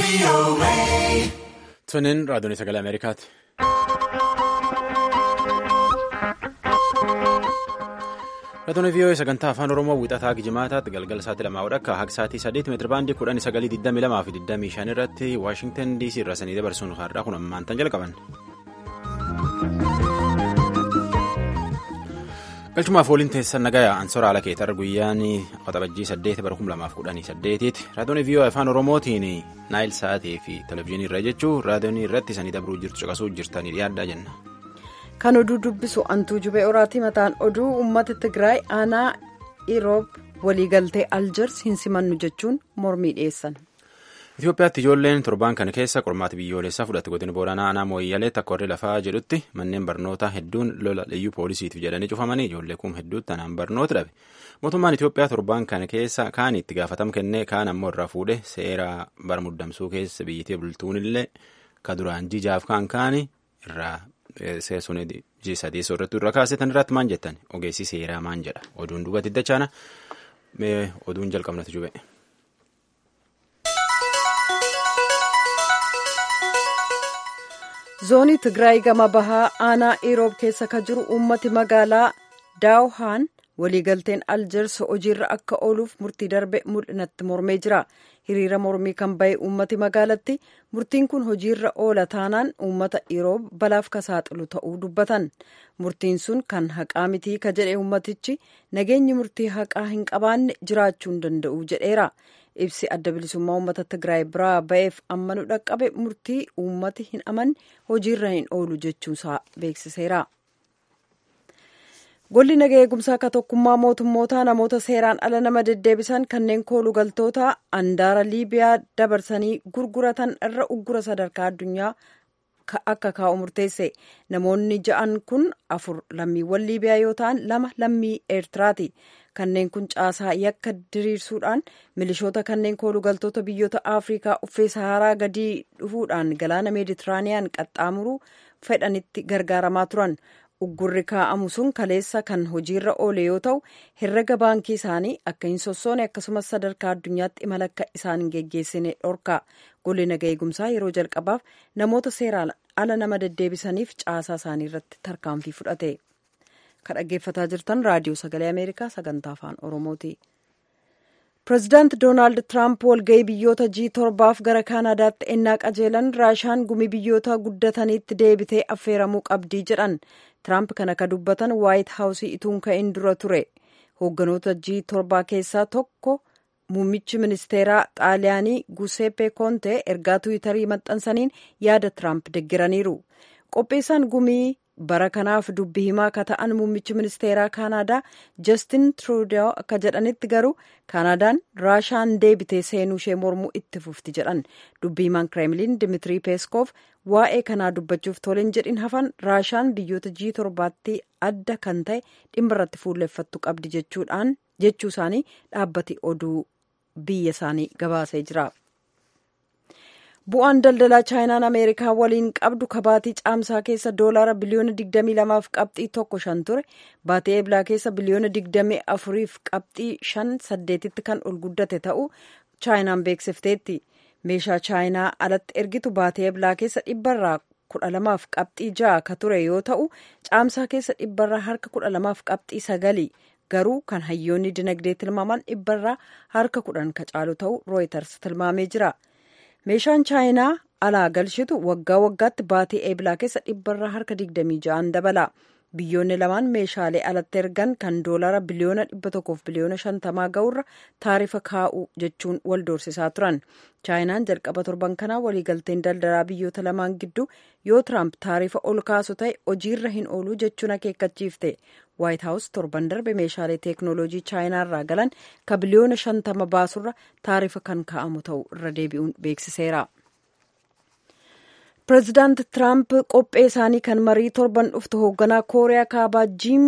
Tuniin raadiyoon sagalee Ameerikaati. Raadiyoon VOA sagantaa afaan Oromoo wiixataa Gijimaataatti galgala sa'aatii lamaa akka haga sa'aatii sadiitti meetira baandii kudhanii sagalii digdamii lamaa fi digdamii shan irratti Waashingtan DC irraa sanii dabarsuun har'aa kun ammaan tan jalqaban. galchumaaf waliin teessan nagayaa ansoora haala keetar guyyaan waxabajjii saddeet bara kum lamaaf kudhanii saddeetiiti raadiyoon VOA afaan oromootiin naayil sa'aatii fi televizyiinii irra jechuun raadiyoonii irratti sanii dabruu jirtu caqasuu jirtanii dhiyaadhaa jenna. kan oduu dubbisu antuu jubee oraatii mataan oduu uummata tigraay aanaa iroob waliigaltee aljers hin simannu jechuun mormii dhiyeessan. Itoophiyaatti ijoolleen torban kana keessa qormaata biyyoolessaa fudhatte godina booranaa aanaa mooyyaleetti akka warri lafaa jedhutti manneen barnootaa hedduun lola liyyuu poolisiitiif jedhanii cufamanii ijoollee kum hedduutti tanaan barnoota dhabe mootummaan Itoophiyaa torban kana keessa kaan itti gaafatama kennee kaan ammoo irraa fuudhe seera bara muddamsuu keessa biyyattii bultuun illee ka duraan jijaaf kaan kaani irraa seesuun sadii soorrattuu irra kaasetan irratti maan jettan ogeessi seeraa maan jedha oduun duubatti dachaana oduun jalqabnatu jube. zoonii tigraay gama bahaa aanaa iroob keessa ka jiru uummati magaalaa daawhaan waliigalteen aljers hojiirra akka ooluuf murtii darbe mul'inatti mormee jira hiriira mormii kan bahe uummati magaalatti murtiin kun hojiirra oola taanaan uummata iroob balaaf ka saaxilu ta'uu dubbatan murtiin sun kan haqaa mitii ka jedhe uummatichi nageenyi murtii haqaa hin qabaanne jiraachuu hin danda'u jedheera ibsi adda bilisummaa uummata tigraay biraa ba'eef ammanu dhaqqabe murtii uummati hin amanne hojiirra hin oolu jechuusaa beeksiseera. golli nagaa eegumsaa ka tokkummaa mootummootaa namoota seeraan ala nama deddeebisan kanneen koolugaltoota andaara liibiyaa dabarsanii gurguratan irra uggura sadarkaa addunyaa akka kaa'u murteesse namoonni ja'an kun afur lammiiwwan liibiyaa yoo ta'an lama lammii eertiraati kanneen kun caasaa yakka diriirsuudhaan milishoota kanneen koolugaltoota biyyoota afrikaa uffee saharaa gadii dhufuudhaan galaana meeditiraaniyaan qaxxaamuruu fedhanitti gargaaramaa turan uggurri kaa'amu sun kaleessa kan hojiirra oole yoo ta'u herrega baankii isaanii akka hin sossoone akkasumas sadarkaa addunyaatti imala akka isaan hin geggeessine dhorka golli nagaa eegumsaa yeroo jalqabaaf namoota seeraan ala nama deddeebisaniif caasaa isaanii irratti tarkaanfii fudhate kan dhaggeeffataa jirtan raadiyoo sagalee ameerikaa sagantaa afaan oromooti. pireezidaant doonaald tiraamp walga'ii biyyoota g torbaaf gara kaanaadaatti ennaa qajeelan raashaan gumii biyyoota guddataniitti deebitee affeeramuu qabdii jedhan tiraamp kana ka dubbatan waayit haawusii ituun ka'in dura ture hoogganoota g torbaa keessaa tokko muummichi ministeeraa xaaliyaanii guseppe koonte ergaa tiwiitarii maxxansaniin yaada tiraamp deggiraniiru qopheessaan gumii bara kanaaf dubbi himaa ka ta'an muummichi ministeeraa kaanaadaa jastin trudeau akka jedhanitti garuu kaanaadaan raashaan deebitee seenuu ishee mormuu itti fufti jedhan dubbi himaan kireemliin dimiitirii peeskoof waa'ee kanaa dubbachuuf toleen jedhin hafan raashaan biyyoota g torbaatti adda kan ta'e dhimma irratti fuulleffattu qabdi jechuudhaan jechuu isaanii dhaabbati oduu biyya isaanii gabaasee jira. bu'aan daldalaa chaayinaan ameerikaa waliin qabdu kabaatii caamsaa keessa doolaara biliyoona 22 fi qabxii tokko shan ture baatee eblaa keessa biliyoona 24 fi qabxii shan saddeetitti kan ol guddate ta'uu chaayinaan beeksifteetti meeshaa chaayinaa alatti ergitu baatee eblaa keessa dhibbarraa kudha lamaaf qabxii ja'a ka ture yoo ta'u caamsaa keessa dhibbarraa harka kudha lamaaf qabxii sagali garuu kan hayyoonni dinagdee tilmaaman dhibbarraa harka kudhan ka caalu ta'uu rooyiters tilmaamee jira. meeshaan chaayinaa alaa galchitu waggaa waggaatti baatee eeblaa keessa dhibbarraa harka 26 dabala biyyoonni lamaan meeshaalee alatti ergan kan doolaara biliyoona 100 biliyoona 50 ga'urra taarifa kaa'u jechuun wal doorsisaa turan chaayinaan jalqaba torban kanaa waliigalteen daldalaa biyyoota lamaan gidduu yoo tiraamp taarifa ol kaasu ta'e hojiirra hin oolu jechuun akeekkachiifte waayit haawus torban darbe meeshaalee teeknooloojii chaayinaa irraa galan ka biliyoona 50 baasurra taarifa kan kaa'amu ta'u irra deebi'uun beeksiseera. pireezidaant tiraamp qophee isaanii kan marii torban dhuftu hoogganaa kooriyaa kaabaa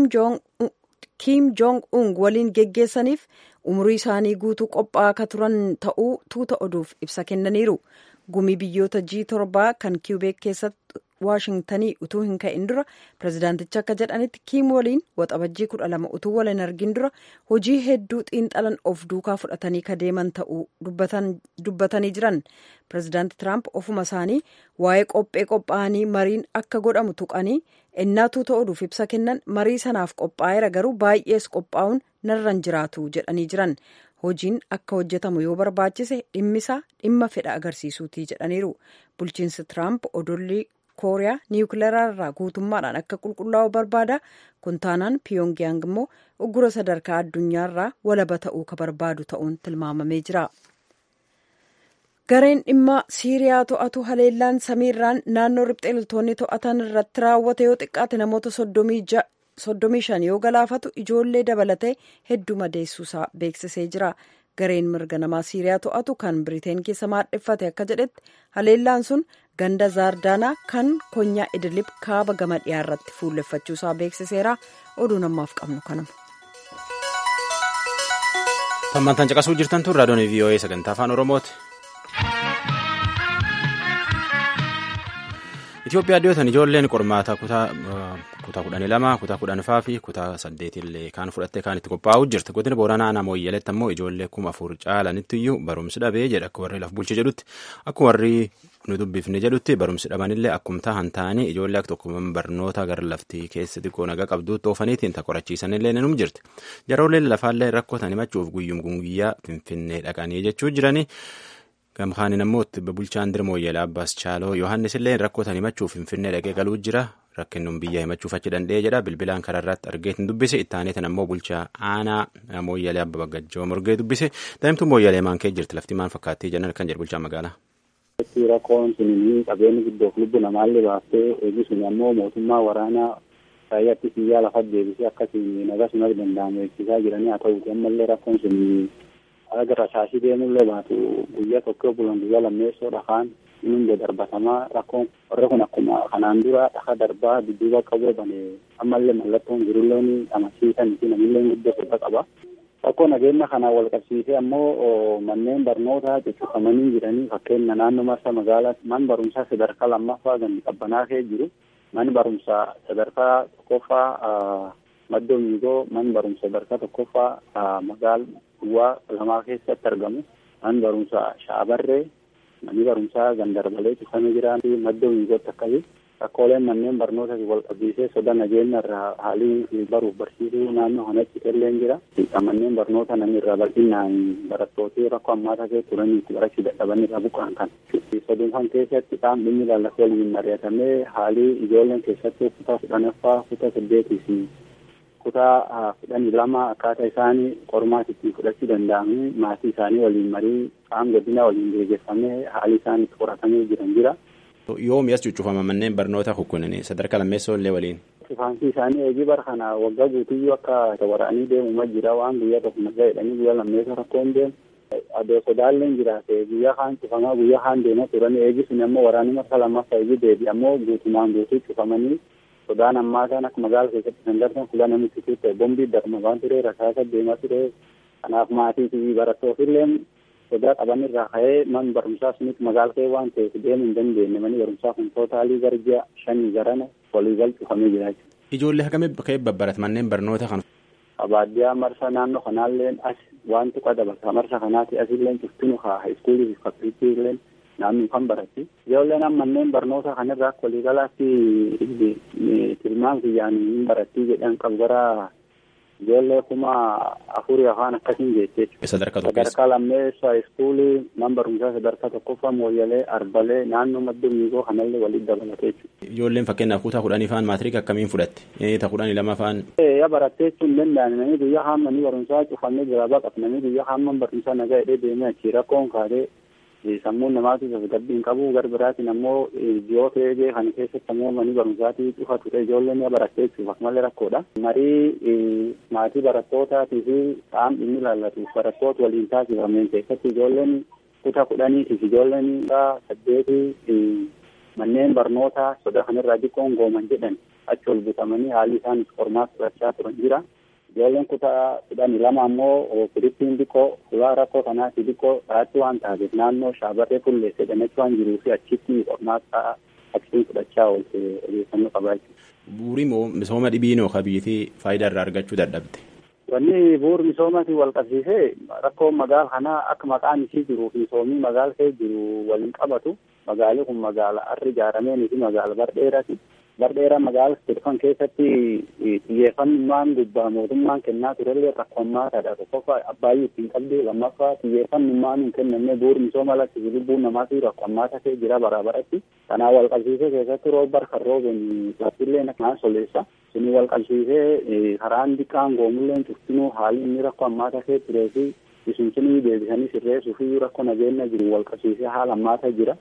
kiim joong ung waliin geggeessaniif umurii isaanii guutuu qophaa'aa akka turan ta'uu tuuta oduuf ibsa kennaniiru gumii biyyoota g torbaa kan kiubeek keessatti waashingtanii utuu hin ka'in dura pirezidaantichi akka jedhanitti kiim waliin waxabajjii kudha lama utuu wal hin argin dura hojii hedduu xiinxalan of duukaa fudhatanii ka deeman ta'uu dubbatanii jiran pirezidaanti tiraamp ofuma isaanii waa'ee qophee qophaa'anii mariin akka godhamu tuqanii ennaatuu ta'uudhuuf ibsa kennan marii sanaaf qophaa'eera garuu baay'ees qophaa'uun narran jiraatu jedhanii jiran hojiin akka hojjetamu yoo barbaachise dhimmisaa dhimma fedha agarsiisuutii jedhaniiru bulchiinsi tiraamp odollii kooriyaa niwukileeraarraa guutummaadhaan akka qulqullaa'u barbaada kun taanaan piyongiyaang immoo uggura sadarkaa addunyaarraa walaba ta'uu ka barbaadu ta'uun tilmaamamee jira. gareen dhimma siiriyaa to'atu haleellaan samiirraan naannoo riphxee loltoonni to'atan irratti raawwate yoo xiqqaate namoota soddomii shan yoo galaafatu ijoollee dabalatee hedduu madeessuusaa beeksisee jira gareen mirga namaa siiriyaa to'atu kan biriteen keessa maadheffate akka jedhetti haleellaan sun ganda zaardaanaa kan konyaa idilib kaaba gama dhiyaa irratti fuulleffachuusaa beeksiseera oduu namaaf qabnu kanuma. tammantaan caqasuu jirtan tun raadiyoon vii'oo'ee sagantaa afaan oromooti. Itoophiyaa dhiyootan ijoolleen qormaata kutaa kudhanii lama kutaa kudhanfaa fi kutaa saddeetillee kaan fudhattee kaan itti qophaa'uu jirti godina booranaa naannoo iyyaletti ammoo ijoollee kuma afur caalanitti iyyuu barumsi dhabee jedha akka warri laf bulche jedhutti akka warri nu dubbifne jedhutti barumsi dhabanillee akkuma tahan ta'anii ijoollee akka tokko barnoota gara laftii keessa xiqqoo nagaa qabduutti oofaniitiin ta qorachiisanillee ni jirti jarooleen lafaallee rakkootan himachuuf guyyum guyyaa finfinnee dhaqanii jechuu jiranii. gamkaanin ammoo bulchaan dirmoo yeelaa abbaas chaaloo yohannis illee rakkootan himachuuf finfinnee dhaqee galuu jira rakkinnuun biyya himachuuf achi danda'ee jedha bilbilaan kararraatti argeetin dubbise ittaaneetan ammoo bulchaa aanaa mooyyalee abba baggajjoo morgee dubbise daa'imtuu mooyyalee maan kee jirti lafti maan fakkaattii jennan kan jedhu bulchaa magaalaa. rakkoon sun qabeenyi guddoof lubbu namaallee baaftee eegisuni ammoo mootummaa waraanaa raayyaatti biyyaa lafa deebisee akkasiin nagaa sunas danda'amu eegsisaa jiranii haa ta'uuti ammallee rakkoon sun aga rasaasii deemullee baatu guyyaa tokko bulan guyyaa lammeessoo dhakaan inni darbatamaa rakkoon warri kun akkuma kanaan dura dhaka darbaa dudduuba qabee bane ammallee mallattoon jirulleen amansiisan fi namillee guddoo soda qaba. Rakkoo nageenya kanaan wal qabsiisee ammoo manneen barnootaa cuccufamanii jiranii fakkeenya naannoo marsa magaalaa man barumsaa sadarkaa lammaffaa gandi qabbanaa kee jiru man barumsaa sadarkaa tokkoffaa maddoo miigoo man barumsa sadarkaa tokkoffaa magaal duwwaa lamaa keessatti argamu man barumsa shaabarree manni barumsaa gandarbalee cufamee jiraan maddoo miigootti akkasii rakkooleen manneen barnoota wal qabsiisee soda nageenya irraa haalii baruuf barsiisuu naannoo kanatti illeen jira manneen barnoota namni irraa bal'inaan barattooti rakkoo ammaata kee turanii itti barachuu dadhaban irraa buqqaan kan saduunfan keessatti qaam dhimmi lallaafee waliin mari'atamee haalii ijoolleen keessatti kutaa kudhanaffaa kutaa saddeetii fi kutaa kudhanii lama akkaataa isaanii qormaata ittiin fudhachuu danda'anii maatii isaanii waliin marii qaam godina waliin gaggeeffamee haalli isaan itti qoratamee jiran jira. Yoo mi'as cuccufama manneen barnoota kukkunanii sadarkaa lammeessoo illee waliin. Cufaansi isaanii eegii bara kana waggaa guutuyyuu akka waraanii deemu jira waan guyyaa tokko nagaa jedhanii guyyaa lammeessoo rakkoon deemu. Adoo sodaalleen jiraate guyyaa kaan cufamaa guyyaa kaan deemaa turan eegi sun ammoo waraanii marsa lammaffaa eegii deebi ammoo guutumaan guutuu cufamanii sodaan ammaa kan akka magaala keessatti kan darban fuula namitti turte bombii darma waan ture rasaasa deemaa ture kanaaf maatii fi barattootillee sodaa qaban irraa ka'ee man barumsaa sunitti magaala ka'ee waan ta'eef deemuu hin dandeenye manni barumsaa kun tootaalii gara ji'a shanii garana waliigal cufamee jira jechuudha. Ijoollee hagamee ka'ee babbarat manneen barnoota kan. Baadiyyaa marsa naannoo kanaalleen as wanti qadabata marsa kanaati asilleen cuftinu haa haiskuulii fi fakkiriitilleen naannoo kan baratti ijoolleen amma manneen barnoota kanarraa akka waliigalaatti tilmaan kiyyaan hin barattii jedhan qabu gara ijoollee kuma afurii afaan akkasiin jettee sadarkaa sadarkaa lammeessa iskuulii man barumsaa sadarkaa tokkoffaa mooyyalee arbalee naannoo madda miigoo kanallee walitti dabalatee jechuudha. Ijoolleen fakkeenyaaf kutaa kudhanii faan maatiriik akkamiin fudhatte ta kudhanii lama faan. Ya barattee jechuun danda'an namni guyyaa hammanii barumsaa cufamee jira baqa namni guyyaa hamman barumsaa nagaa hidhee deemee achii rakkoon kaatee sammuun namaatu tasgabbiin qabu gar biraatiin ammoo ji'oota eegee kana keessatti ammoo manni barumsaatii cufa ture ijoolleen barattee jechuuf akkamalee rakkoodha. Marii maatii barattootaatiif fi qaam dhimmi ilaallatuuf barattoota waliin taasifameen keessatti ijoolleen kutaa kudhaniitiif ijoolleen saddeetii manneen barnootaa soda kanarraa xiqqoon gooman jedhan achi ol butamanii haalli isaan qormaata fudhachaa turan jira. ijoolleen kutaa kudhanii lama ammoo firiittiin xiqqoo suuraa rakkoo kanaati xiqqoo dhaatti waan taateef naannoo shaabarree fulleesse jedhametti waan jiruu fi achitti qormaata aksiin fudhachaa oolte odeeffannoo qabaa jechuudha. Bu'uuri misooma dhibiinoo ka biyyattii faayidaa irraa argachuu dadhabde. Wanni bu'uur misoomaatiin wal qabsiisee rakkoo magaala kanaa akka maqaan isii jiruu fi misoomii magaala kee jiru waliin qabatu magaalli kun magaala harri ijaarameen fi magaala bardheeraati. Bardheera magaala jedhan keessatti xiyyeeffannummaan gubbaa mootummaan kennaa turellee rakkoommaataadha. Tokkoffaa abbaayyuu ittiin qabdi lammaffaa xiyyeeffannummaan hin kennamne bu'uur misooma lakkisi lubbuun namaatiif rakkoommaata kee jira bara baratti. Kanaan wal qabsiisee keessatti roobar kan rooben laftillee naan soleessa. Suni wal qabsiisee karaan diqqaan goomulleen cuftinuu haalli inni rakkoo ammaata kee turee fi isunsunii deebisanii sirreessuu fi rakkoo nageenya jiru wal qabsiisee haala ammaata jira.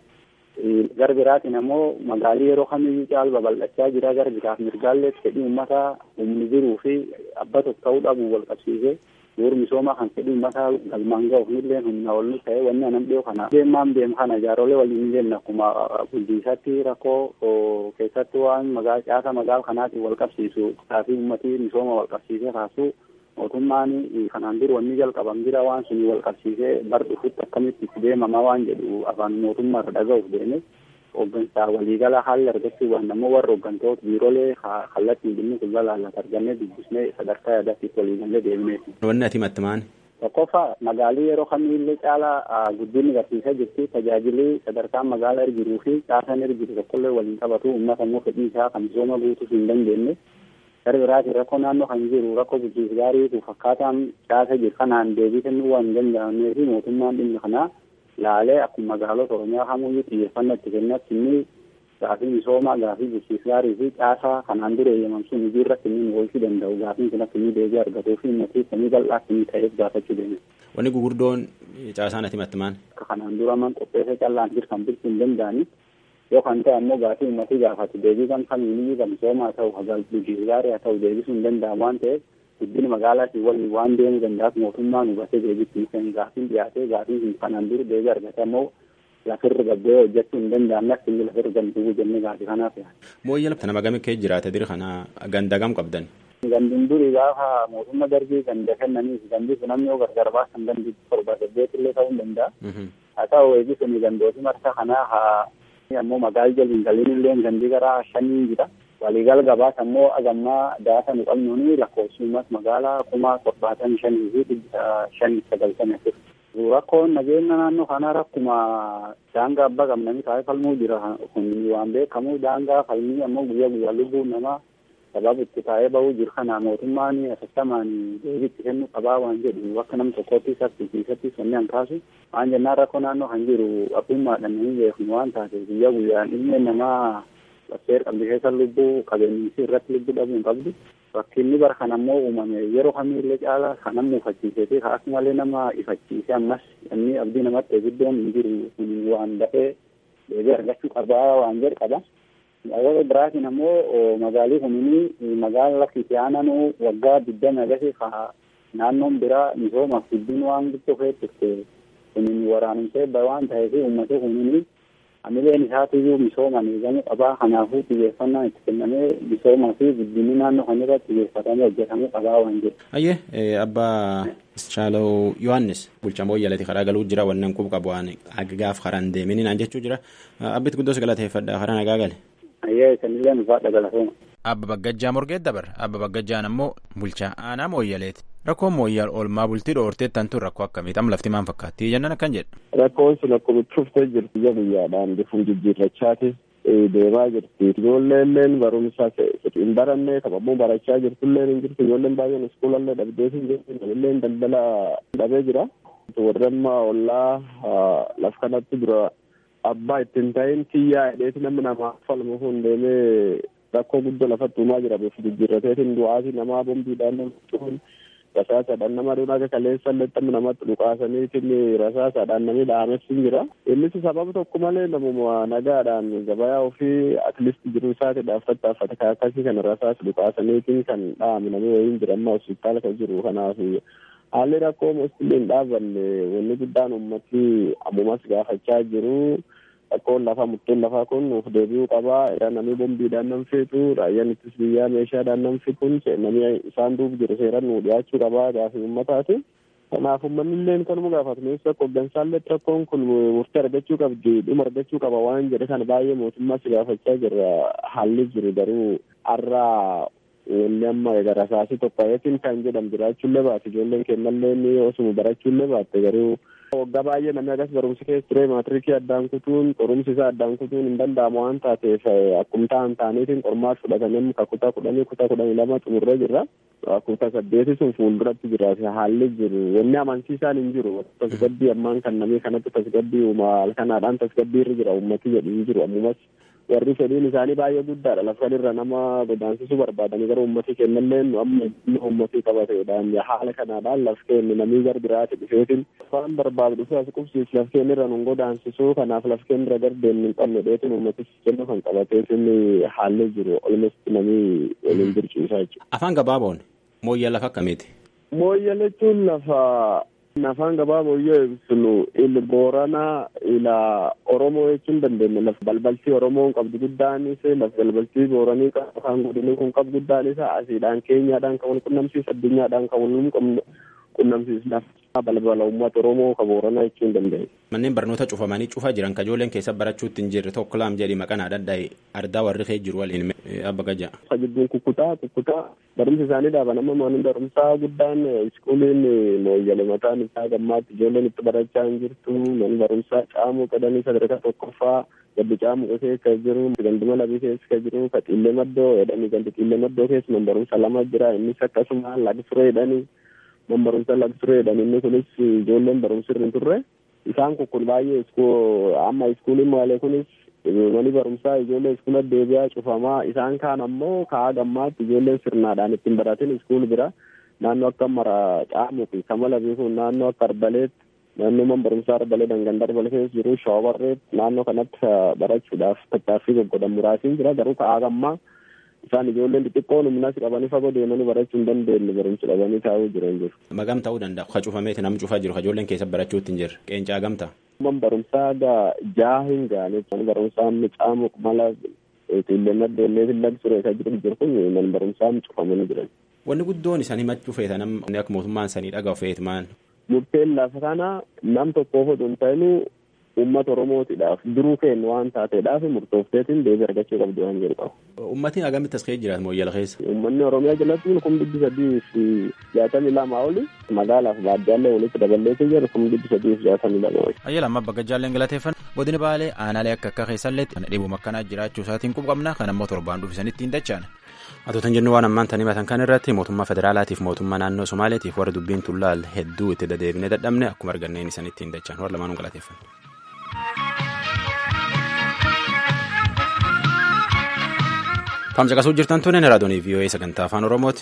Gara biraatiin ammoo magaalii yeroo kamiyyuu caal babal'achaa jira gara biraaf mirgaallee fedhii uummataa humni jiruu fi abba tokko ta'uu dhabu wal qabsiisee bu'uur misoomaa kan fedhii uummataa galmaan ga'uuf nillee humna ol ta'e wanni anan dhiyoo kana deemaan deem kana jaarolee waliin jenna akkuma bulchiisatti rakkoo keessatti waan magaala caasa magaala kanaatiin wal qabsiisu taasii uummatii misooma wal qabsiisee kaasuu mootummaan kanaan dur wanni jalqaban jira waan suni wal qabsiisee bar dhufutti akkamitti itti deemama waan jedhu afaan mootummaa irra dhaga'uuf deeme hooggansaa waliigala haalli argachuu waan ammoo warra hooggantoota biiroolee kallattiin dhimmi kun balaallat argannee dubbisnee sadarkaa yaadaatiif waliigalee deemneeti. Wanni ati mattimaan? Tokkoffaa magaalii yeroo kamiillee caalaa guddinni barsiisaa jirti tajaajilli sadarkaan magaalaa irra jiruu fi caasaan irra jiru tokkollee waliin qabatu uummata immoo fedhii isaa kan misooma guutuuf hin dandeenye gara biraatiin rakkoo naannoo kan jiru rakkoo bulchiinsa gaariitu fakkaataan caasa jiru kanaan deebii kennuu waan hin danda'amnee fi mootummaan dhimma kanaa laalee akkuma magaalota oromiyaa kamuyyuu xiyyeeffannoo itti kennatti inni gaafii misoomaa gaafii bulchiinsa gaarii fi caasaa kanaan dura eeyyamamsuun hojii irratti inni oolchuu danda'u gaafiin kun akka inni deebii argatuu fi uummatii samii bal'aa akka inni ta'eef gaafachuu deeme. Wanni gugurdoon caasaan ati mattimaan? Akka kanaan dura man qopheessee callaan jiru kan bulchuu hin danda'ani. yoo kan ta'e ammoo gaafii uummatii gaafatu deebii kan kamiyyuu kan misoomaa ta'u bulchiinsa gaarii haa ta'u deebisuu hin danda'amu waan ta'eef guddina magaalaatiin waliin waan deemuu danda'aaf mootummaan hubatee deebitti kan gaafiin dhiyaatee gaafiin sun kanaan dura deebii argate ammoo lafirra gabbee hojjechuu hin danda'amne akka inni lafirra gamtuu jennee gaafii kanaaf yaada. Mooyyee lafti nama gamii kee jiraate diri kana ganda gam qabdan. Gandun duri gaafa mootummaa darbii ganda kennaniif gandi sun namni yoo gargar baasan gandi torba saddeet illee ta'uu hin danda'a. Haa ta'u eegisuni gandooti marsa kanaa haa ammoo magaala jaliin galiin illee gandi gara shanii jira. Waliigal gabaas ammoo agammaa daasa nu qabnuuni lakkoofsummas magaalaa kuma torbaatamii shanii fi dhibba shanii sagaltamii afur. Rakkoon nageenya naannoo kanaa rakkuma daangaa abbaa qabnanii taa'ee falmuu jira kun waan beekamu daangaa falmii ammoo guyyaa guyyaa lubbuun namaa sababa itti taa'ee bahuu jiru kana mootummaan asastamaan deebiitti kennu qabaa waan jedhu akka nam tokkotti isaatti keessatti sonne hankaasu waan jennaan rakkoo naannoo kan jiru abbummaadhaan hin beeknu waan taate guyyaa guyyaan ilmi namaa lafteer qabdi keessa lubbuu qabeenyisi irratti lubbuu dhabuu hin qabdu rakkinni bara kan ammoo uumame yeroo kamiillee caalaa kan nama ifachiisee fi kaas malee nama ifachiise ammas inni abdii namatti ebiddoon hin jiru kun waan dafee deebii argachuu qabaa waan jedhu qaba. Magaalota biraatiin ammoo magaalii kunii magaala lakki itti aananuu waggaa digdami agasii ka naannoon biraa misoomaaf guddin waan guddoo keessatti kunin waraanumsee waan ta'eef uummata kunii amileen isaatiyyuu misooman eegamuu qabaa kanaafuu xiyyeeffannaan itti kennamee misoomaa fi guddinni naannoo kan irratti xiyyeeffatamee hojjetamuu qabaa waan jedhu. Ayyee abbaa Shaalaw Yohaannis bulchaa mooyyalati karaa galuu jira wannan qub qabu waan gaaf karaan deemini naan jechuu jira abbit guddoos galateeffadha karaa nagaa gale. Ayyee sanillee nufaadha galatooma. Abba Baggajjaa Morgeet dabar Abba Baggajjaan ammoo bulchaa aanaa mooyyaleeti. Rakkoon mooyyal oolmaa bultii dhoorteettan tun rakkoo akkamiidhaan lafti maan fakkaatti jennan akkan jedha. Rakkoon sun akkuma cuftee jirti guyyaa guyyaadhaan bifuun jijjiirrachaati deemaa jirti. Ijoolleen barumsa hin baranne taphamuu barachaa jirtullee hin jirtu ijoolleen baay'een iskuulallee dhabdee hin jirtu namilleen daldala dhabee jira. Warri amma ollaa laf kanatti dura abbaa ittiin ta'in kiyyaa hidheeti namni namaa falmu kun deemee rakkoo guddoo lafatti uumaa jira bifu jijjiirrateetiin du'aati namaa bombiidhaan namtuun rasaasaadhaan nama aduun akka kaleessa illee namatti dhukaasaniitiin rasaasaadhaan namni dhahames hin jira. Innis sababa tokko malee namuma nagaadhaan gabayaa ofii atlisti jiru isaati dhaaffataafate kan akkasii kana rasaas dhukaasaniitiin kan dhahame namni wayiin jira amma hospitaala kan jiru kanaaf haalli rakkoo mostillee hin dhaabanne wanni guddaan ummati ammumas gaafachaa jiru. Rakkoon lafaa murteen lafaa kun nuuf deebi'uu qabaa. Namni bombiidhaan nam feetu raayyaan ittis biyyaa meeshaadhaan nam fixuun namni isaan duub jiru seeraan nu dhiyaachuu qabaa gaafii uummataati. Kanaaf uummanni illee kanuma gaafatu nuus akka hooggansaallee rakkoon kun murtee argachuu qabdi dhuma argachuu qaba waan jedhe kana baay'ee mootummaas gaafachaa jirra haalli jiru garuu har'aa wanni amma garasaasii tokkoyetiin kan jedhamu jiraachuullee baate ijoolleen kennallee ni osuma barachuullee baatte garuu waggaa baay'ee namni agas barumsi keessa ture maatirikii addaan kutuun qorumsi isaa addaan kutuun hin danda'amu waan taateef akkuma ta'an ta'aniitiin qormaat fudhatanii ka kutaa kudhanii kutaa kudhanii lama xumurree jirra. kutaa saddeeti sun fuulduratti jira haalli jiru wanni amansiisaan hin jiru tasgabbii ammaan kan namni kanatti tasgabbii uuma halkanaadhaan tasgabbii irra jira ummati jedhu hin jiru ammumas warri fedhiin isaanii baay'ee guddaadha lafa irra nama godaansisuu barbaadanii gara uummatii kennallee amma uummatii qabateedhaan haala kanaadhaan laf kenni namni gar biraati dhufeetiin waan barbaadu dhufee as qubsiis laf kenni irra nun godaansisuu kanaaf laf kenni irra gardeen hin qabne dheetin uummatis kennu kan qabateetiin haalli jiru olumatti namni waliin jirciisaa jechuudha. Afaan gabaaboon mooyyaa lafa akkamiiti? Mooyyaa jechuun lafa afaan gabaaboo yoo ibsinu il booranaa ila oromoo jechuun dandeenya lafa balbaltii oromoon qabdu guddaanis lafa balbaltii booranii afaan godinii kun qabdu guddaanis asiidhaan keenyaadhaan kan wal qunnamsiisu addunyaadhaan kan wal qunnamsiisu lafa balbala uummata oromoo ka booranaa jechuun dandeenya. Manneen barnoota cufamanii cufaa jiran kajooleen keessa barachuutti hin jirre tokko laam jedhi maqaan adda ardaa warri kee jiru waliin abba gaja. Jidduun kukkutaa kukkutaa barumsi isaanii dhaaban amma mana barumsaa guddaan iskuuliin mooyyale mataan isaa gammaatti ijoolleen itti barachaa hin jirtu mana barumsaa caamuu qadanii sadarkaa tokkoffaa gaddi caamuu keessa jiru ganduma labii keessa jiru ka xiillee maddoo jedhanii gandi xiillee maddoo keessa man barumsa lama jira innis akkasuma lagsure jedhanii man barumsa lagsure jedhanii inni kunis ijoolleen barumsi irra hin turre isaan kun kun baay'ee amma iskuuliin maalee kunis mani barumsaa ijoollee iskuula deebi'aa cufamaa isaan kaan ammoo ka'a gammaatti ijoolleen sirnaadhaan ittiin baratin iskuul bira naannoo akka mara caamuu fi kamala beekuun naannoo akka arbaleetti naannoo man barumsaa arbalee dangan darbale keessa jiru shoobarreet naannoo kanatti barachuudhaaf tattaaffii goggodan muraasiin jira garuu ka'a gammaa isaan ijoolleen xixiqqoon humnas qabanii fagoo deemanii barachuu hin dandeenye barumsa dhabanii taa'uu jiran jiru. Magam ta'uu danda'a ka cufameeti nam cufaa jiru ka ijoolleen keessa barachuutti hin jirre qeencaa gamta. Man barumsaa gaa jaa hin gaane man barumsaa caamu mala xiilleenna deemnee fillag ture ka jiru jiru kun man barumsaa cufamanii jiran. Wanni guddoon isaan himachuu feetan akka mootummaan sanii dhagahu feet maan. Murteen lafa kana nam tokkoof otoo hin ta'inuu uummata oromootiidhaaf duruu kennu waan taateedhaaf murtoofteetiin deebii argachuu qabdu waan jedhu qabu. Uummatni agamitti as keessa jiraatu mooyyala keessa. Uummanni oromiyaa jalatti kun dhibbi sadii fi jaatamii lama oli magaalaaf baadiyyaa walitti daballeetii jiru kun dhibbi sadii fi jaatamii lama oli. Ayyaala amma bakka jaalleen galateeffan godina baalee aanaalee akka akka keessallee kana dhibuma akkanaa jiraachuu isaatiin qubqabna kan ammoo torbaan dhufisanitti hin dachaan. Atootan jennu waan ammaan tanii matan kan irratti mootummaa federaalaatiif mootummaa naannoo Somaaleetiif warra dubbiin tullaal hedduu itti dadeebinee dadhabne akkuma arganneen isanitti hin dachaan warra lamaanuu galateeffanne. Kan caqasuu jirtan tunneen raadiyoonii VOA sagantaa afaan Oromooti.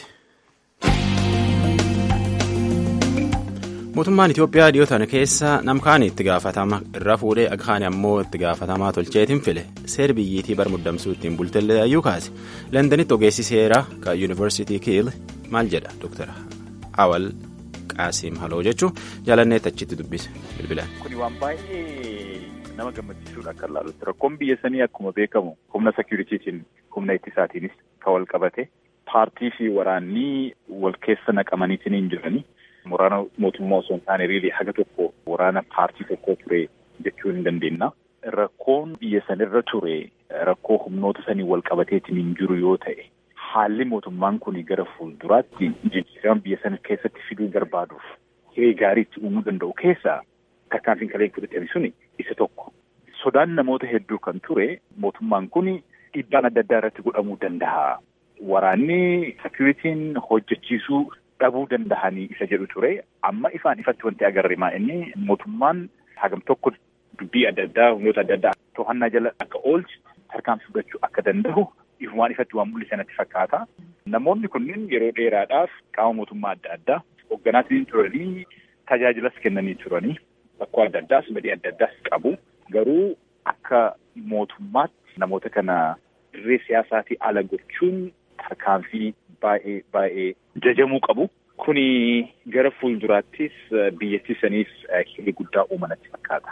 Mootummaan Itoophiyaa dhiyootan keessa namkaani itti gaafatama irra fuudhee aghaani ammoo itti gaafatamaa tolcheetiin file seer biyyiitii bar muddamsuu ittiin bultellee ayyuu kaase lendanitti ogeessi seeraa kan yuunivarsiitii kiil maal jedha Dr. Awal Qaasim Haloo jechuun jaalanneetti achitti dubbise bilbilaan. Kuni waan baay'ee nama gammachiisuudha akka ilaalutti rakkoon biyya sanii akkuma beekamu humna sekyuritiitiin humna ittisaatiinis kan wal qabate paartii fi waraanni wal keessa naqamaniitiin hin jirani. Waraana mootummaa osoo hin taane riilii haga tokko waraana paartii tokkoo ture jechuu hin dandeenya. Rakkoon biyya sanirra ture rakkoo humnoota sanii wal qabateetiin hin jiru yoo ta'e haalli mootummaan kun gara fuulduraatti jijjiirama biyya sana keessatti fiduu barbaaduuf hiree gaarii itti uumuu danda'u keessaa tarkaanfiin kaleen fudhatame suni isa tokko. Sodaan namoota hedduu kan ture mootummaan kun dhiibbaan adda addaa irratti godhamuu danda'a. Waraanni sekiyuritiin hojjechiisuu dhabuu danda'anii isa jedhu ture amma ifaan ifatti wanti agarre maa inni mootummaan hagam tokko dubbii adda addaa humnoota adda addaa to'annaa jala akka oolchi tarkaanfii fudhachuu akka danda'u ifumaan ifatti waan mul'isan natti fakkaata. Namoonni kunneen yeroo dheeraadhaaf qaama mootummaa adda addaa hogganaatiin turanii tajaajilas kennanii turanii rakkoo adda addaas badii adda addaas qabu garuu akka mootummaatti namoota kana dirree siyaasaatii ala gochuun tarkaanfii baay'ee baay'ee jajamuu qabu. Kuni gara fuulduraattis biyyattii saniif hiree guddaa uumanatti fakkaata.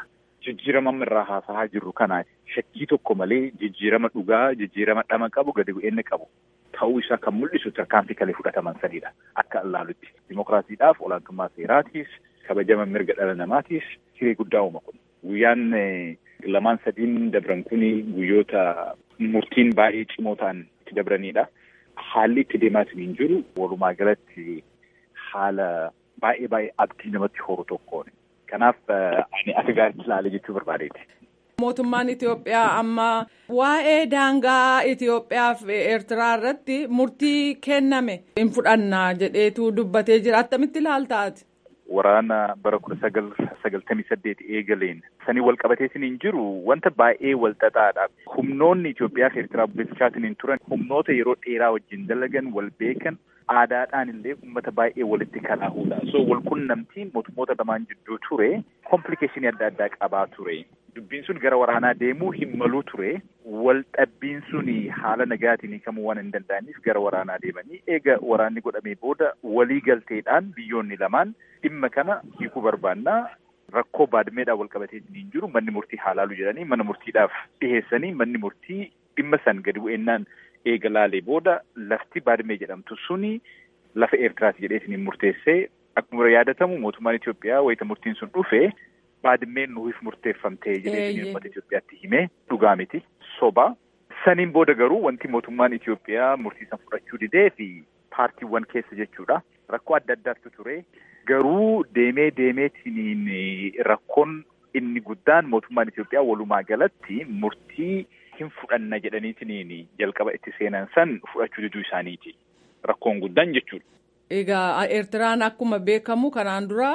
jijjiirama irraa haasa'aa jirru kana shakkii tokko malee jijjiirama dhugaa jijjiirama dhama qabu gadi bu'eenna qabu ta'uu isaa kan mul'isu tarkaanfii kalee fudhataman sadiidha akka ilaalutti dimokiraasiidhaaf olaantummaa seeraatiif kabajama mirga dhala namaatiif hiree guddaa uuma kun guyyaan lamaan sadiin dabran kun guyyoota murtiin baay'ee cimoo ta'an itti dabranidha. Haalli itti deemaatiin hin jiru walumaa galatti haala baay'ee baay'ee abdii namatti horu tokkoon. Kanaaf ani akka gaariitti ilaale jechuu barbaadeeti. Mootummaan Itoophiyaa amma waa'ee daangaa Itoophiyaa fi Eertiraa irratti murtii kenname hin fudhannaa jedheetu dubbatee jira. Attamitti ilaaltaati? Waraana bara kudha sagal sagaltamii saddeet eegaleen sanii wal qabateetiin hin jiru wanta baay'ee wal xaxaadha. Humnoonni Itoophiyaa fi Eertiraa bulchaatiin hin turan humnoota yeroo dheeraa wajjin dalagan wal beekan aadaadhaan illee uummata baay'ee walitti kalaahudha. So wal qunnamtiin mootummoota lamaan jidduu ture komplikeeshinii adda addaa qabaa ture. Dubbiin sun gara waraanaa deemuu hin maluu ture. Wal dhabbiin sun haala nagaatiin hiikamuu waan hin danda'aniif gara waraanaa deemanii eega waraanni godhamee booda walii galteedhaan biyyoonni lamaan dhimma kana hiikuu barbaannaa rakkoo baadmeedhaan wal qabatee hin jiru manni murtii haalaalu jedhanii mana murtiidhaaf dhiheessanii manni murtii dhimma san gadi bu'eennaan eega laalee booda lafti baadmee jedhamtu suni lafa Eertiraati jedheetiin murteessee akkuma yaadatamu mootummaan Itoophiyaa wayita murtiin sun dhufe baadmeen nuuf murteeffamtee jedheetiin uummata Itoophiyaatti himee dhugaa miti soba. Saniin booda garuu wanti mootummaan Itoophiyaa murtii san fudhachuu didee fi paartiiwwan keessa jechuudha. Rakkoo adda addaatu ture. Garuu deemee deemeetiin rakkoon inni guddaan mootummaan Itoophiyaa walumaa galatti murtii hin fudhanna jedhaniitiin jalqaba itti seenan san fudhachuu diduu isaaniiti. Rakkoon guddaan jechuudha. Egaa Eertiraan akkuma beekamu kanaan dura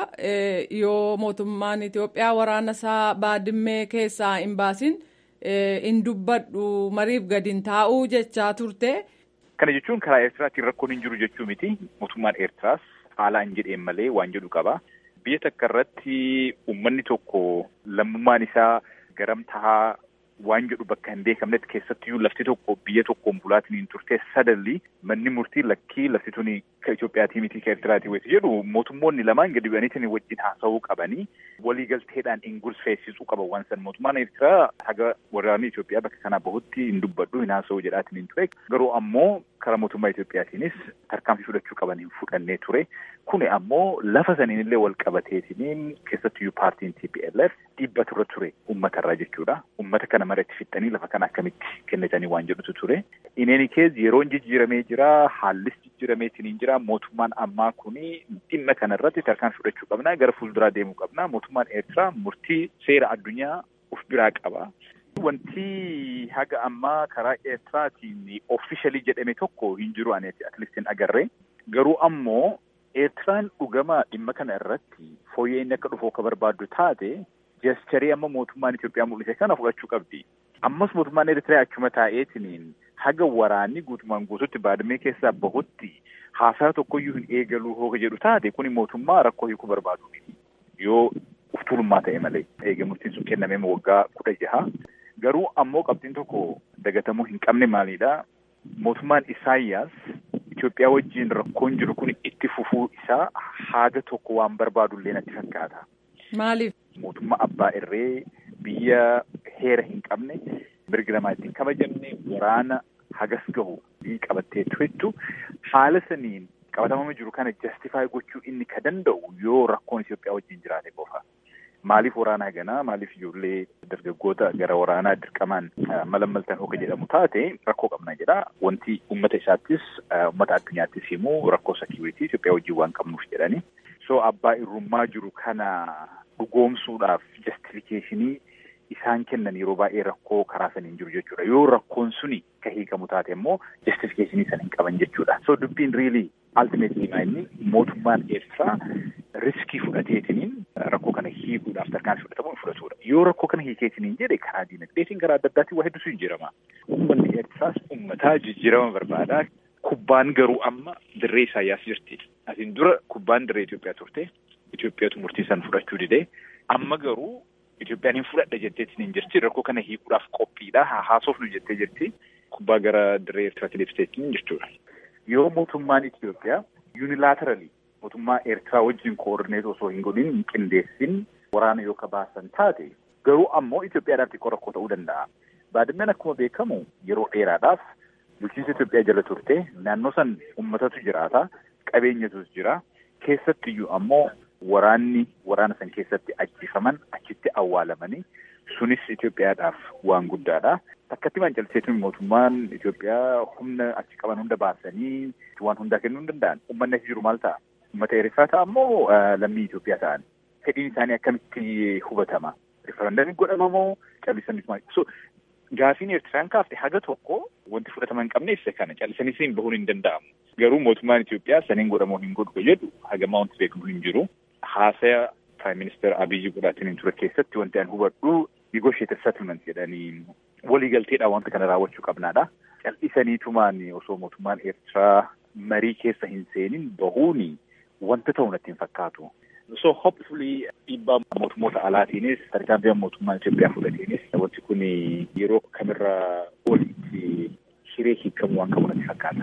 yoo mootummaan Itoophiyaa waraana isaa baadimmee keessaa hin baasin hin dubbadhu mariif gadi hin taa'uu jechaa turte. Kana jechuun karaa Eertiraatiin rakkoon hin jiru jechuu miti. Mootummaan Eertiraas haala hin jedheen malee waan jedhu qaba. Biyya takka irratti uummanni tokko lammummaan isaa garam tahaa waan jedhu bakka hin beekamnetti keessattiyyuu lafti tokko biyya tokkoon bulaatiin hin turte sadalli manni murtii lakkii lafti tuni ka Itoophiyaatii miti ka Eertiraatii wayitu jedhu mootummoonni lamaan gadi bu'aniitiin wajjin haasa'uu qabanii waliigalteedhaan hin gulfeessisuu qaban waan san mootummaan Eertiraa haga waraanni Itoophiyaa bakka kanaa bahutti hin dubbadhu hin haasa'u jedhaatiin hin ture garuu ammoo karaa mootummaa Itoophiyaatiinis tarkaanfii fudhachuu qaban hin fudhannee ture kuni ammoo lafa saniin illee wal qabateetiniin keessattiyyuu paartiin TPLF dhiibba turre ture uummatarraa jechuudha uummata kana maratti fixxanii lafa kana akkamitti kennitanii waan jedhutu ture. Ineeni kees yeroon jijjiiramee jira haallis jijjiirameetiin hin jira mootummaan ammaa kuni dhimma kana irratti tarkaanfii fudhachuu qabna gara fuulduraa deemuu qabna mootummaan Eertiraa murtii seera addunyaa of biraa qaba. Wanti haga ammaa karaa Eertiraatiin ofishalii jedhame tokko hin jiru aneeti atleastiin agarree garuu ammoo Eertiraan dhugama dhimma kana irratti fooyyee inni akka dhufu akka barbaaddu taate jecharii amma mootummaan Itoophiyaa mul'ise kana fudhachuu qabdi. Ammas mootummaan Eertiraa achuma taa'eetiniin haga waraanni guutumaan guututti baadamee keessaa bahutti haasaa tokkoyyuu hin eegaluu hooga jedhu taate kuni mootummaa rakkoo hiikuu barbaadu miti. Yoo uftuulummaa ta'e malee eega murtiin sun kennamee waggaa kudha jaha. Garuu ammoo qabxiin tokko dagatamuu hin qabne maalidha? Mootummaan Isaayyaas Itoophiyaa wajjin rakkoon jiru kun itti fufuu isaa haga tokko waan barbaadu illee natti fakkaata. Maaliif? Mootummaa abbaa irree biyya heera hin qabne mirgi namaa ittiin kabajamne waraana hagas gahu qabattee turtu haala saniin qabatamama jiru kana jastifaay gochuu inni ka danda'u yoo rakkoon Itoophiyaa wajjin jiraate qofa. Maaliif waraanaa ganaa maaliif ijoollee dargaggoota gara waraanaa dirqamaan malammaltan hooka jedhamu taate rakkoo qabna jedha. Wanti uummata isaattis uummata addunyaattis himu rakkoo sekiuritii Itoophiyaa wajjin waan qabnuuf jedhani. So abbaa irrummaa jiru kana dhugoomsuudhaaf jastifikeeshinii isaan kennan yeroo baay'ee rakkoo karaa saniin jiru jechuudha. Yoo rakkoon suni ka hiikamu taate immoo jastifikeeshinii sana hin qaban jechuudha. So dubbiin riilii ultimately inni mootummaan Eertiraa riskii fudhateetiniin rakkoo kana hiikuudhaaf tarkaanfii fudhatamu fudhatudha. Yoo rakkoo kana hiikeetiniin jedhe karaa diinagdeetiin karaa adda addaatiin waa hedduutu jijjiirama. Uummanni Eertiraas uummataa jijjiirama barbaada. Kubbaan garuu amma dirree Isaayyaas jirti. Asiin dura kubbaan dirree Itoophiyaa turte. Itoophiyaatu murtii san fudhachuu didee. Amma garuu Itoophiyaan hin fudhadha jetteetiin hin jirti. Rakkoo kana hiikuudhaaf qophiidha. Haasofnu jettee jirti. Kubbaa gara dirree Eertiraatti deebiteetiin jechuudha. Yoo mootummaan Itoophiyaa yuunilaateraali mootummaa Eertiraa wajjin koordineet osoo hin godhin hin qindeessin waraana yoo kabaasan taate Garuu ammoo Itoophiyaadhaaf xiqqoo rakkoo ta'uu danda'a. Baadimmeen akkuma beekamu yeroo dheeraadhaaf bulchiinsa Itoophiyaa jala turte naannoo san uummatatu jiraata qabeenyatus jira keessattiyyuu ammoo waraanni waraana san keessatti ajjifaman achitti awwaalamanii sunis Itoophiyaadhaaf waan guddaadha. Takkatti mancalseetu mootummaan Itoophiyaa humna achi qaban hunda baasanii waan hundaa kennuu hin danda'an. Uummanni achi jiru maal ta'a? Uummata Eertiraa ta'a ammoo lammii Itoophiyaa ta'an. Fedhiin isaanii akkamitti hubatama? Rifarandamii godhama moo callisanii so gaafiin Eertiraan kaafte haga tokko wanti fudhatama hin qabne ibsa kana callisanii bahuun hin danda'amu. Garuu mootummaan Itoophiyaa saniin godhamoo hin godhu jedhu hagamaa wanti beekamu hin jiru. Haasaya Prime Minister Abiyyi godhaatiin ture keessatti wanti an hubadhu negotiated settlement jedhanii waliigalteedhaan wanta kana raawwachuu qabnaadha. Cal'isaniitumaan osoo mootummaan Eertiraa marii keessa hin seenin bahuuni wanta ta'u natti hin fakkaatu. So hopefully dhiibbaa mootummoota alaatiinis tarkaanfii mootummaan Itoophiyaa fudhateenis wanti kun yeroo kamirra olitti hiree hiikamuu waan qabu natti fakkaata.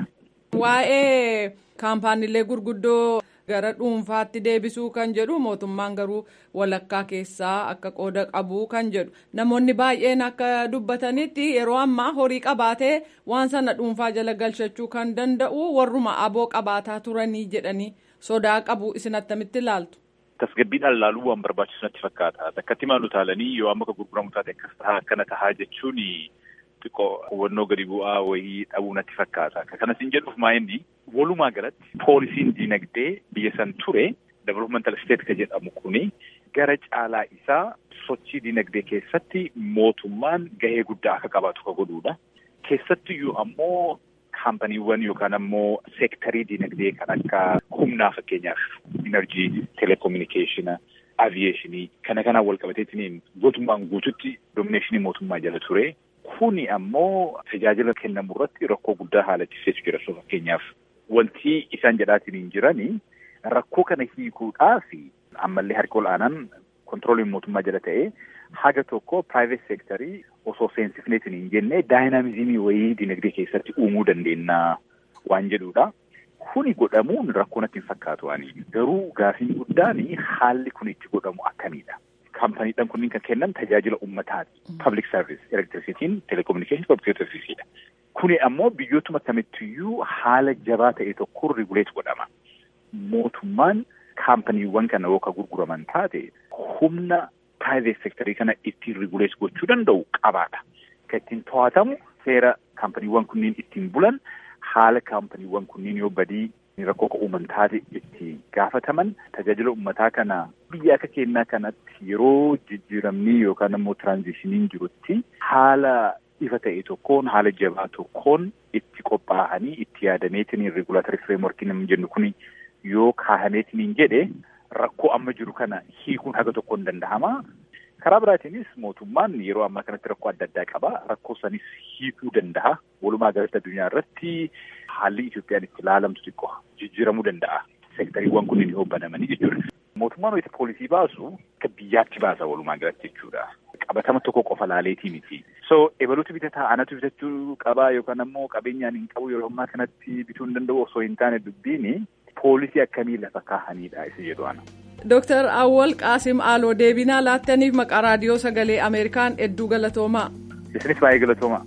Waa'ee kaampaaniilee gurguddoo gara dhuunfaatti deebisuu kan jedhu mootummaan garuu walakkaa keessaa akka qooda qabu kan jedhu namoonni baay'een akka dubbatanitti yeroo ammaa horii qabaatee waan sana dhuunfaa jala galchachuu kan danda'u warruma aboo qabaataa turanii jedhanii sodaa qabu isin attamitti ilaaltu. Tasgabbiidhaan ilaaluu waan barbaachisu natti fakkaata. Takkatti maal utaalanii yoo amma akka gurguramu taate akkas tahaa akkana tahaa jechuun xiqqoo hubannoo gadi bu'aa wayii dhabuu natti fakkaata. Kanas hin jedhuuf maa inni walumaa galatti poolisiin dinagdee biyya san ture developmental state ka jedhamu kuni gara caalaa isaa sochii dinagdee keessatti mootummaan gahee guddaa akka qabaatu ka godhuudha. Keessattiyyuu ammoo kaampaniiwwan yookaan ammoo seektarii dinagdee kan akka humnaa fakkeenyaaf enerjii, telekominikeeshina, aviyeeshinii kana kanaan wal qabateetiin guutummaan guututti domineeshinii mootummaa jala ture. Kuni ammoo tajaajila kennamu irratti rakkoo guddaa haalachiseetu jira. So fakkeenyaaf wanti isaan jedhaatiin hin jirani rakkoo kana hiikuudhaaf ammallee harki ol'aanaan kontirooliin mootummaa jala ta'ee haga tokko private sectorii osoo seensifneetiin hin jenne daayinaamizimii wayii dinagdee keessatti uumuu dandeenya waan jedhudha. Kuni godhamuun rakkoo natti hin fakkaatu ani. Garuu gaafiin guddaan haalli kun itti godhamu akkamiidha? Kaampaniidhaan kunniin kan kennan tajaajila uummataati. Public service, electricity'n, telecommunication, public serviceedha. Kuni ammoo biyyootuma kamittiyyuu haala jabaa ta'e tokkoon riguleet godhama. Mootummaan kaampaniiwwan kana yoo ka gurguraman taate humna private sectorii kana ittiin riguleet gochuu danda'u qabaadha. Kan ittiin to'atamu seera kaampaniiwwan kunniin ittiin bulan haala kaampaniiwwan kunniin yoo badii rakkoo ka uuman taate itti gaafataman tajaajila uummataa kana biyya akka kennaa kanatti yeroo jijjiiramni yookaan ammoo tiraanzishiniin jirutti haala ifa ta'e tokkoon haala jabaa tokkoon itti qophaa'anii itti yaadameetiin regulaatorii fireemworkii namni jennu kun yoo kaahameetiin jedhe rakkoo amma jiru kana hiikuun haga tokkoon danda'ama. Karaa biraatiinis mootummaan yeroo ammaa kanatti rakkoo adda addaa qaba. Rakkoo sanis hiikuu danda'a. Walumaa galatti addunyaa irratti haalli Itoophiyaan itti ilaalamtu xiqqoo jijjiiramuu danda'a. Seektariiwwan kunniin yoo banamanii jechuudha. Mootummaan wayita poolisii baasu akka biyyaatti baasa walumaa galatti jechuudha. Qabatama tokko qofa laaleetii miti. So ebaluutu bitataa anatu bitachuu qabaa yookaan ammoo qabeenyaan hin qabu yeroo ammaa kanatti bituu hin danda'u osoo hin taane dubbiini poolisii akkamii lafa kaahanidha isa jedhu ana. Dooktar Awwal Qaasim Aaloo deebinaa laattaniif maqaa raadiyoo sagalee Ameerikaan hedduu galatoomaa. Isinis baay'ee galatoomaa.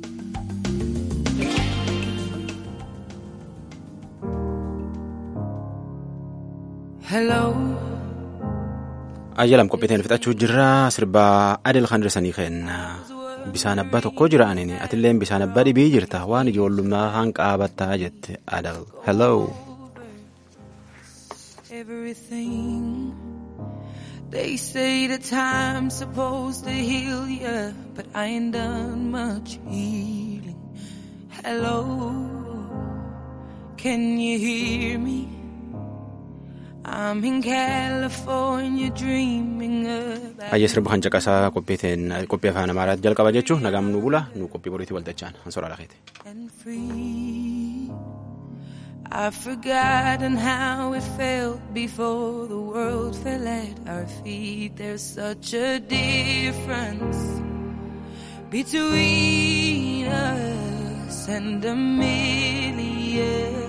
Ayyalam qophiiteen fixachuu jirra sirbaa adil kan dirsanii kenna. Bisaan abbaa tokko jira anini atilleen bisaan abbaa dhibii jirta waan ijoollummaa haan qaabattaa jette adal. Hello. everything. They say the time's supposed to heal ya, but I ain't done much healing. Hello, can you hear me? I'm in California dreaming about Ayya sirba kan caqasaa qophiiteen qophii afaan amaaraatti jalqaba jechuun nagaan nu bula nu qophii boriitti waltachaan hansoora lakeete. and free. I've forgotten how it felt before the world fell at our feet. There's such a difference between us and a million.